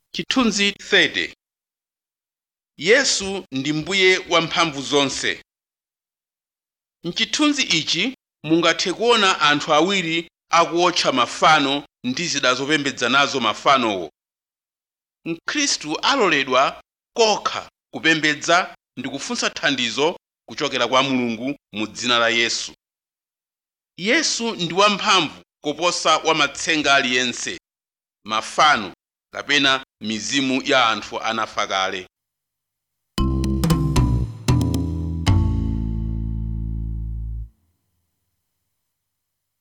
chithunzi 30 yesu ndi mbuye wamphamvu zonse mchithunzi ichi mungathe kuona anthu awiri akuotcha mafano ndi zida zopembedza nazo mafanowo mkhristu aloledwa kokha kupembedza ndi kufunsa thandizo kuchokera kwa mulungu mu dzina la yesu yesu ndi wamphamvu koposa wamatsenga aliyense mafano kapena mizimu ya anthu anafa kale